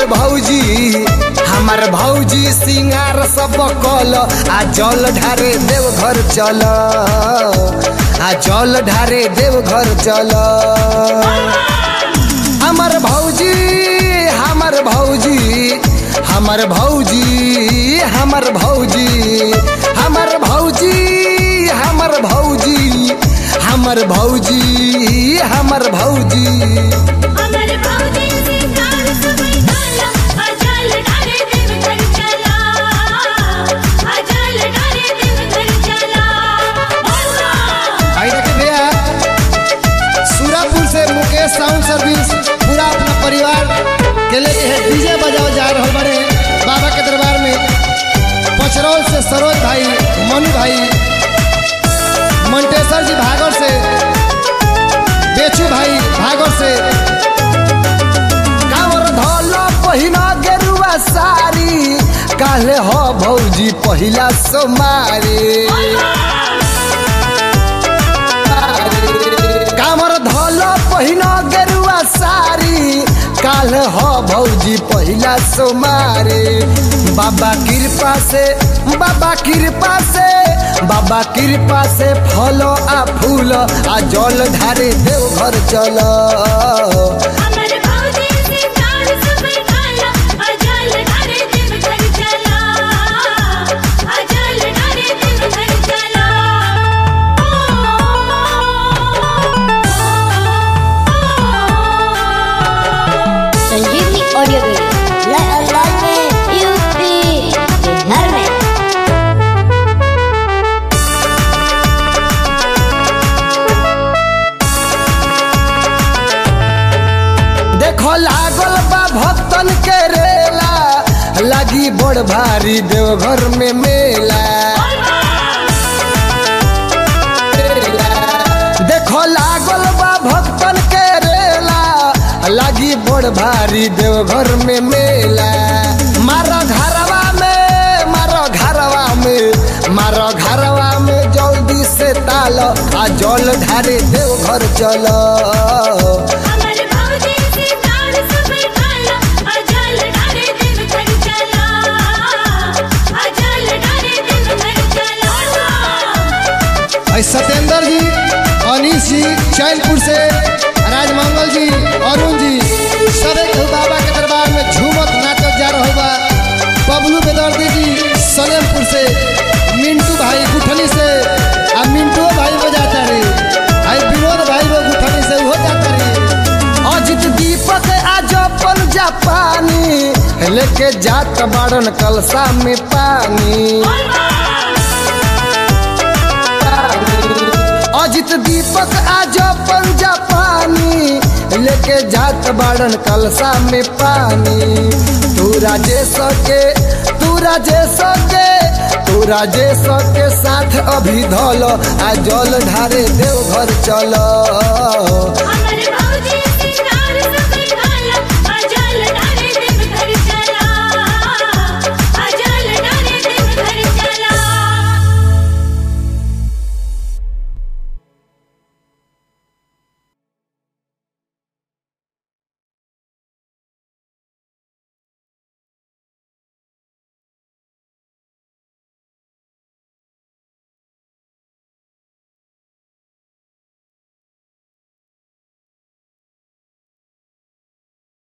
हमर भौजी हमर भौजी सिंगार सब कल आ जल ढारे देव घर चल आ जल ढारे देव घर चल हमर भौजी हमर भौजी हमर भौजी हमर भौजी हमर भौजी हमर भौजी हमर भौजी हमर भौजी अमर भौजी सिंगार सबई काला अजल डारे देव घर चला अजल डारे देव घर चला बोला आई रखे भैया सूरापुर से मुकेश साउंड सर्विस पूरा अपना परिवार के लेके है डीजे बजाओ जा रहा बड़े बाबा के दरबार में पचरौल से सरोज भाई मनु भाई मंटेश्वर जी भागौर से बेचू भाई भागौर से कांवर धोलो पहिना गेरुआ साड़ी काले हो भौजी पहिला सोमारी कामर धल पहिना गेरुआ साड़ी काल हो भौजी पहिला सोमारे बाबा कृपा से बाबा कृपा से बाबा कृपा से फल आ फूल आ जल ढारे देव घर चल अमर भौजी सिंगार सबई काला अजल डारे देव घर चला अजल डारे देव घर चला संजीवनी ऑडियो वीडियो नए अंदाज में यूपी बिहार में देखो लागल बा भक्तन के रेला लगी बड़ भारी देवघर में मेला देखो लागल बा भक्तन के रेला लगी बड़ भारी देवघर में मेला मारो घरवा में मारो घरवा में मारो घरवा में जल्दी से ताल आ जल ढारे देवघर चलो अमर भौजी सिंगार सबई काला अजल डारे देव घर चला अजल डारे देव घर चला भाई सत्येंद्र जी अनिश जी चैनपुर से राजमंगल जी अरुण जी सबे केहू बाबा के दरबार में झूमत नाचत जा रहा बा बबलू बेदर्दी जी सलेमपुर से मिंटू भाई गुठनी से आ मिंटू भाई बजाता रे भाई विनोद भाई वो गुठनी से हो जाता रे अजित दीपक आज अपन जापानी लेके जात बाड़न कलसा में पानी अजित दीपक आज अपन जापानी लेके जात बाड़न कलसा में पानी तू राजेश के तू राजेश के तू राजेश के साथ अभी धल आ जल ढारे देव घर चलो